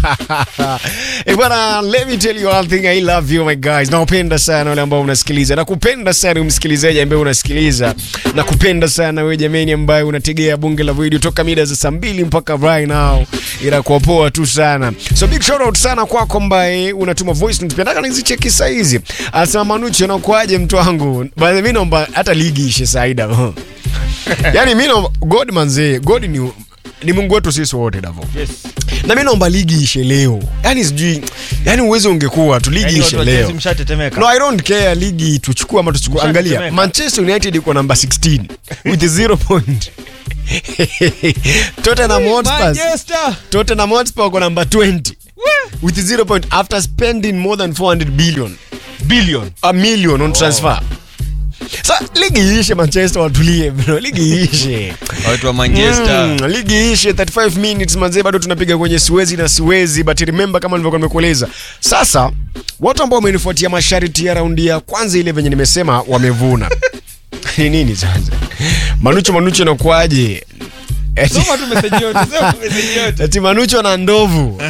Eh, bwana, let me tell you one thing, I love you my guys. Nakupenda sana wale ambao unasikiliza. Nakupenda sana msikilizaji ambaye unasikiliza. Nakupenda sana wewe jamani ambaye unategea bunge la video toka mida za saa mbili mpaka right now. Inakuwa poa tu sana. So big shout out sana kwako ambaye unatuma voice notes. Pia nataka nizicheki saa hizi. Anasema Manuchi anakuaje mtu wangu? Basi mimi naomba hata ligi ishe Saida. Yaani mimi naomba God manze, God ni ni Mungu wetu sisi wote Davo Yes. na mi naomba ligi ishe leo yani sijui yani uwezo ungekuwa tu ligi Yaani ishe watu wa Chelsea leo mshatetemeka. no i don't care ligi tuchukue ama tuchukue angalia Mshatetemeka. manchester united iko namba 16 with zero point tottenham hotspur Manchester. tottenham hotspur wako namba 20 with zero point after spending more than 400 billion Billion. a million on transfer sa ligi iishe manchester watulie bro ligi iishe Watu wa Manchester. Mm, ligi ishe 35 minutes manzee bado tunapiga kwenye siwezi na siwezi but remember kama nilivyokuwa nimekueleza sasa watu ambao wamenifuatia masharti ya raundi ya kwanza ile venye nimesema wamevuna ni nini sasa manucho manucho nakuaje Eti- Soma tu message yote, soma message yote. ati manucho na ndovu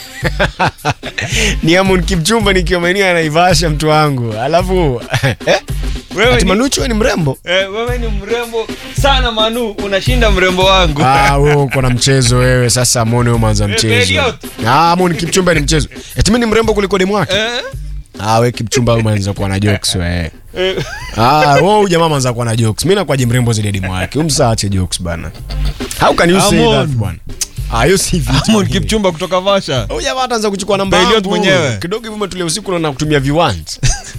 ni amon kipchumba nikiwa maeneo ya naivasha mtu wangu alafu eh? Wewe ati ni- manucho we ni mrembo Eh, wewe ni mrembo sana Manu, unashinda mrembo wangu. Ah, wewe uko na mchezo wewe sasa mone umeanza Eh, mchezo Elliot. ah mone kipchumba ni mchezo eti mimi ni mrembo kuliko demu wake Eh? ah we kipchumba umeanza kuwa na jokes wewe Eh, ah wewe huyu jamaa ameanza kuwa na jokes mimi nakwaje mrembo zaidi ya demu wake umsaache jokes bana how can you say Amon. that bwana ah hiyo si vitu Amon vingine. Kipchumba kutoka Vasha. Huyu jamaa ataanza kuchukua namba Elliot yangu mwenyewe. kidogo hivi umetulia usiku na kutumia viwanja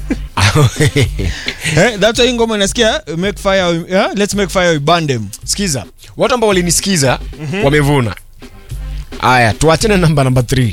Eh, that's why hii ngoma inasikia make fire, yeah? let's make fire we burn them. sikiza watu ambao walinisikiza wamevuna haya tuachane namba namba 3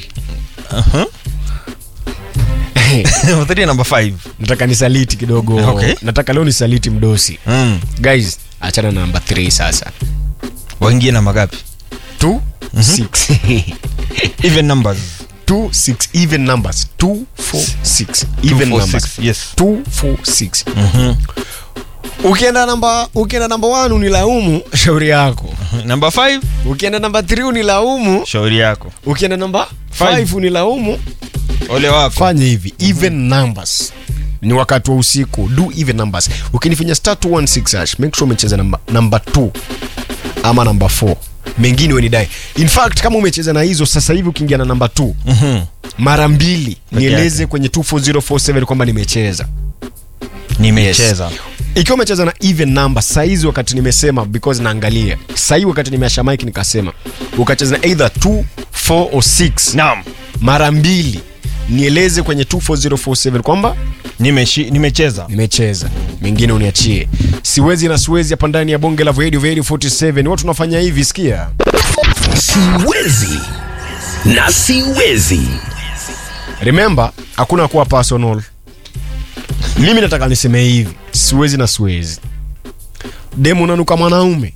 Three number five. nataka nisaliti kidogo Okay. nataka leo nisaliti mdosi Mm. guys achana na namba 3 sasa Waingie namba gapi? 2 6 Even numbers. 2 6 even numbers 2 4 6 even Two, four, numbers six, Yes. 2 4 6 ukienda namba ukienda namba 1 unilaumu shauri yako Number five, ukienda namba 3 unilaumu shauri yako. ukienda namba Five. 5 unilaumu Ole wako. fanya hivi even numbers ni wakati wa usiku do even numbers ukinifinya star 216 hash make sure umecheza namba namba 2 ama namba 4 mengine wenidai in fact kama umecheza na hizo sasa hivi ukiingia na namba 2 Mhm. mara mbili nieleze yake. kwenye 24047 kwamba nimecheza Nimecheza. ikiwa umecheza na even number saizi wakati nimesema because naangalia sahii wakati nimeasha mike nikasema ukacheza na either 2 4 or 6 Naam. mara mbili nieleze kwenye 24047 kwamba Nimeshi, nimecheza. nimecheza mengine uniachie siwezi na siwezi hapa ndani ya bonge la radio radio 47 watu tunafanya hivi sikia siwezi na siwezi remember hakuna kuwa personal mimi nataka niseme hivi siwezi na siwezi demu unanuka mwanaume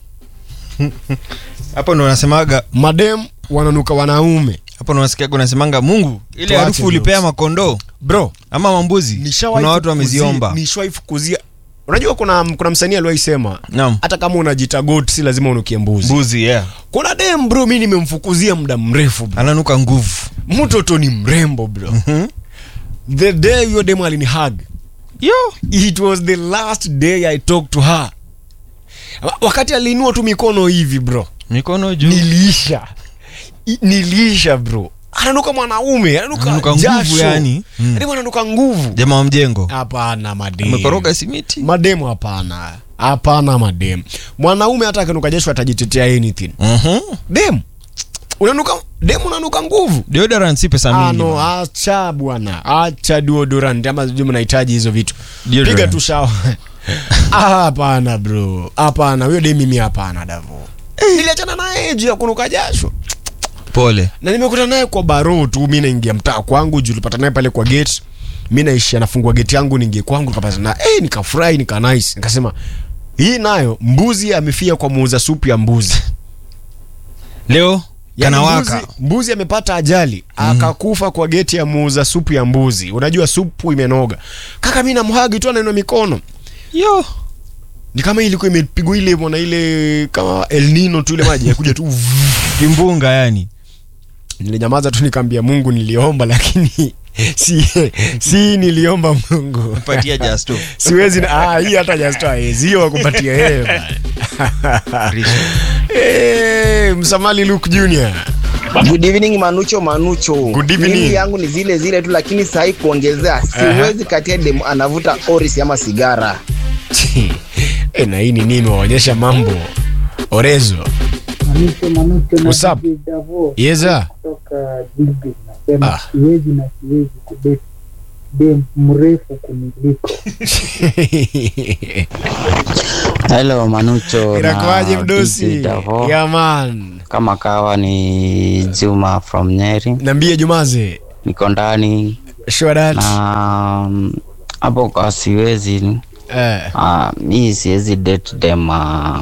Hapo ndo unasemaga, madem wananuka wanaume hapo ndo unasikiaga unasemanga Mungu, ile Tuache harufu ulipea jokes. makondoo bro ama mambuzi. nishawahi Kuna watu kufukuzia- wameziomba. nishawahi fukuzia unajua kuna kuna msanii aliwaisema Naam. hata kama unajita goat si lazima unukie mbuzi Mbuzi, yeah. kuna dem bro mi nimemfukuzia muda mrefu bro. Ananuka nguvu. mtoto ni mrembo bro the day huyo demu alini hug Yo. it was the last day i talked to her Wa- wakati aliinua tu mikono hivi bro Mikono juu. niliisha I- niliisha bro ananuka mwanaume ananuka Ananuka nguvu jasho. yani. Mm. Demu ananuka nguvu Jamaa wa mjengo. hapana mademu Amekoroga simiti. mademu hapana hapana mademu mwanaume hata akinuka jasho atajitetea anything Mhm. dem unanuka demu unanuka nguvu Deodorant si pesa Ah, mingi. no, man. acha bwana acha deodorant ama sijui mnahitaji hizo vitu Deodorant. piga tu shawa Ah, hapana bro hapana huyo de mimi hapana davo niliachana naye juu ya kunuka jasho Pole. na nimekuta naye kwa baro tu mi naingia mtaa kwangu juu tulipata naye pale kwa gate mi naishi anafungua geti yangu niingie kwangu nikapata na hey, nikafurahi nika nice nikasema hii nayo mbuzi amefia kwa muuza supu ya mbuzi Leo Yaani kanawaka. mbuzi, mbuzi amepata ajali akakufa kwa geti ya muuza supu ya mbuzi unajua supu imenoga kaka mi namhagi tu anainua mikono Yo. ni kama ilikuwa imepigwa ile mwana ile kama El Nino tu ile maji yakuja tu Kimbunga yani. nilinyamaza tu nikaambia mungu niliomba lakini si, si niliomba mungu patia just tu siwezi na- ah, hii hata just hawezi hiyo wakupatia yeye bana. Eh, msamali luke junior Good evening Manucho Manucho. Good evening. Mimi yangu ni zile zile tu lakini sahi kuongezea siwezi katia dem anavuta oris ama sigara. e, na hii ni nini imewaonyesha mambo orezo Manucho Manucho na What's up? DJ Davo yeza kutoka Gilbert nasema Ah. siwezi na siwezi kudate dem mrefu kuniliko. Hello Manucho inakuaje na mdosi DJ Davo. yaman Kama kawa ni Juma from Nyeri, nambie jumaze niko ndani shodat na mm, hapo kwa siwezi eh. uh, mi siwezi date dem uh,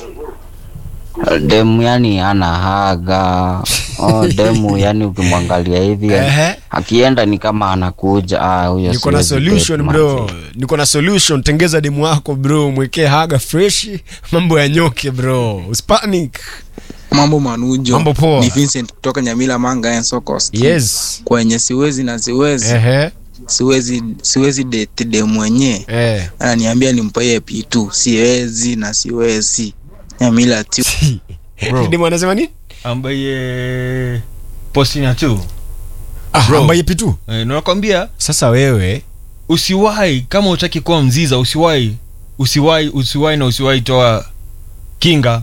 demu yani ana haga oh, demu yani ukimwangalia hivi Ehe. akienda ni kama anakuja ah, huyo niko na siwezi solution date, bro manze. niko na solution tengeza demu wako bro mwekee haga freshi mambo ya nyoke bro uspanic mambo manujo Mambo poa. ni vincent kutoka nyamila manga and socos yes kwenye siwezi na siwezi ehe siwezi siwezi date de mwenye eh. ananiambia nimpaye p2 siwezi na siwezi nyamila tu Bro. demu anasema nini ambaye postina tu ah, Bro. ambaye pitu eh, nakwambia sasa wewe usiwahi kama utaki kuwa mziza usiwahi usiwahi usiwahi na usiwahi toa kinga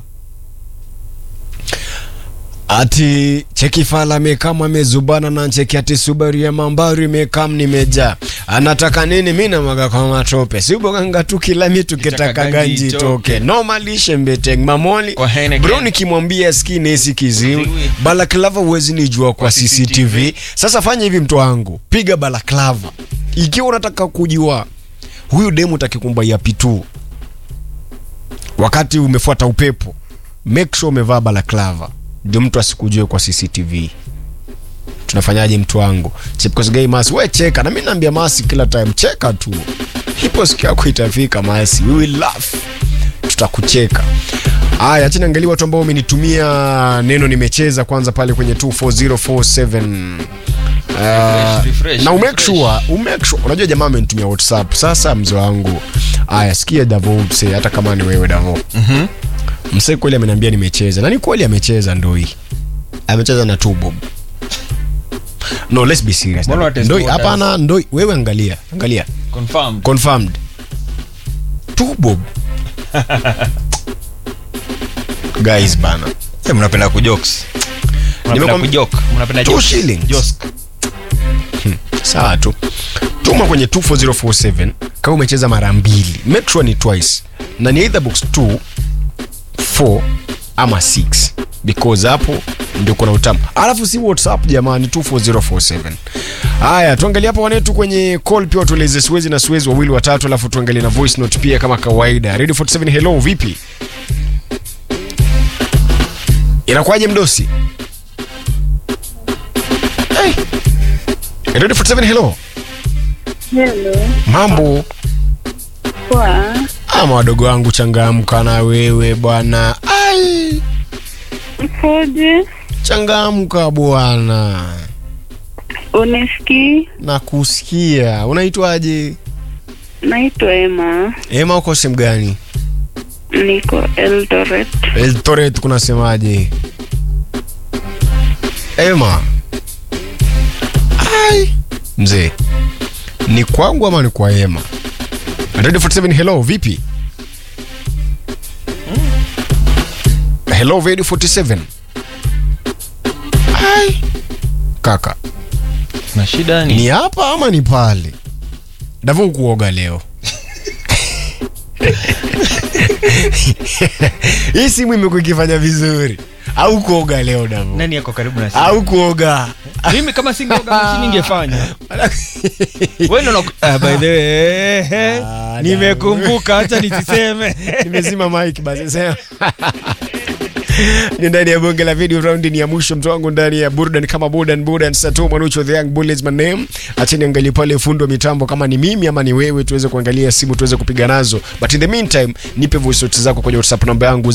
ati chekifala mekam amezubana na ncheki ati subaru ya mambaru mekam nimeja anataka nini mi namaga kwa matope siboganga tu kila mitu kitaka Kitaka ganji ganji toke itoke. nomalishe mbeteng mamoli Kwa Heineken. bro nikimwambia ski nesi kiziwi Kiziwi. balaklava huwezi nijua kwa Kwa cctv CCTV. sasa fanya hivi mtu wangu piga balaklava ikiwa unataka kujua huyu demu takikumbaia pitu wakati umefuata upepo make sure umevaa balaklava ndio mtu asikujue kwa cctv tunafanyaje mtu wangu chipkosgei masi we cheka na mi naambia masi kila time cheka tu ipo siku yako itafika masi we will laugh tutakucheka haya achini angalia watu ambao umenitumia neno nimecheza kwanza pale kwenye 24047 Uh, refresh, na umake refresh. sure, umake sure. unajua jamaa amenitumia whatsapp sasa mzee wangu aya sikia davo mse hata kama ni wewe davo Mhm. msee kweli ameniambia nimecheza na ni kweli amecheza ndoi amecheza na two bob no let's be serious Mbona watest ndoi waters? hapana ndoi wewe angalia angalia confirmed confirmed two bob guys bana Eh, mnapenda kujokes mnapenda Nimekwam- kujoke mnapenda Two jokes. shillings. Josk. sawa tu tuma kwenye 24047 kama umecheza mara mbili make sure ni twice na ni either box 2 4 ama 6 because hapo ndio kuna utamu alafu si whatsapp jamani 24047 haya tuangalie hapa wanetu kwenye call pia watueleze siwezi na siwezi wawili watatu alafu tuangalie na voice note pia kama kawaida radio 47 hello vipi inakuwaje mdosi hey. radio 47 hello Hello, mambo poa. ama wadogo wangu changamka na wewe bwana ai Mpoje? changamka bwana Unisikii? na kusikia unaitwaje Naitwa Emma, ema uko sehemu gani niko Eldoret. eltoret kunasemaje ema ai mzee ni kwangu ama ni kwa ema radio 47 hello vipi hello radio 47 ai kaka na shida ni ni hapa ama ni pale davo kuoga leo hii simu imekuwa ikifanya vizuri au kuoga leo davo nani yako karibu na simu? au kuoga mimi kama singeoga mashini ingefanya Wewe ndo unaku- Ah, by the way, eh, eh, Ah, nimekumbuka hata nisiseme nimezima mike basi sema ni ndani ya bonge la video raundi ni ya mwisho mtu wangu ndani ya burdan kama burdan burdan sato manucho the young bullets my name acheni angalie pale fundo wa mitambo kama ni mimi ama ni wewe tuweze kuangalia simu tuweze kupiga nazo but in the meantime nipe voice notes zako kwenye whatsapp namba yangu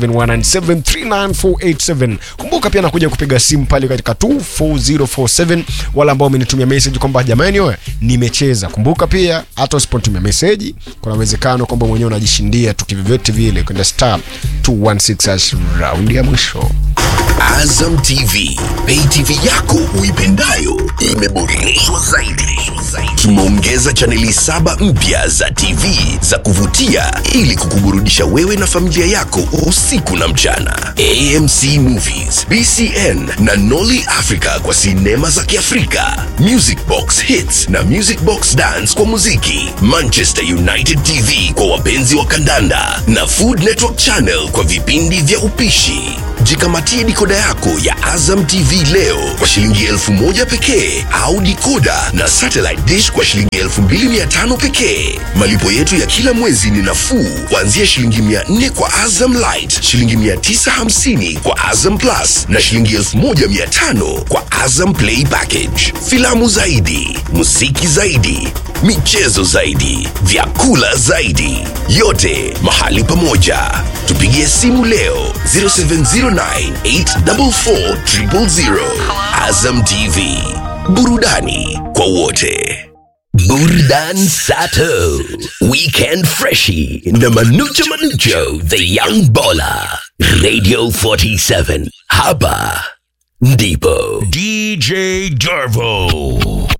0719739487 kumbuka pia nakuja kupiga simu pale katika 24047 wala ambao umenitumia message kwamba jamani wewe nimecheza kumbuka pia hata usipotumia message kuna uwezekano kwamba mwenyewe unajishindia tu kivyovyote vile kwenda star 216 hash round ya mwisho Azam TV, pay TV yako uipendayo imeboreshwa zaidi. Tumeongeza chaneli saba mpya za TV za kuvutia ili kukuburudisha wewe na familia yako usiku na mchana. AMC Movies, BCN na Nolly Africa kwa sinema za Kiafrika, Music Box Hits na Music Box Dance kwa muziki, Manchester United TV kwa wapenzi wa kandanda na Food Network Channel kwa vipindi vya upishi. Jikamatie dikoda yako ya Azam TV leo kwa shilingi elfu moja pekee au dikoda na satellite dish kwa shilingi elfu mbili mia tano pekee. Malipo yetu ya kila mwezi ni nafuu kuanzia shilingi mia nne kwa Azam Light, shilingi mia tisa hamsini kwa Azam Plus na shilingi elfu moja mia tano kwa Azam Play Package. Filamu zaidi, muziki zaidi, michezo zaidi, vyakula zaidi, yote mahali pamoja. Tupigie simu leo 0709844000. Azam TV, burudani kwa wote. Burdan Sato, Weekend Freshie, na Manucho Manucho, The Young Baller, Radio 47. Hapa ndipo DJ Dervo.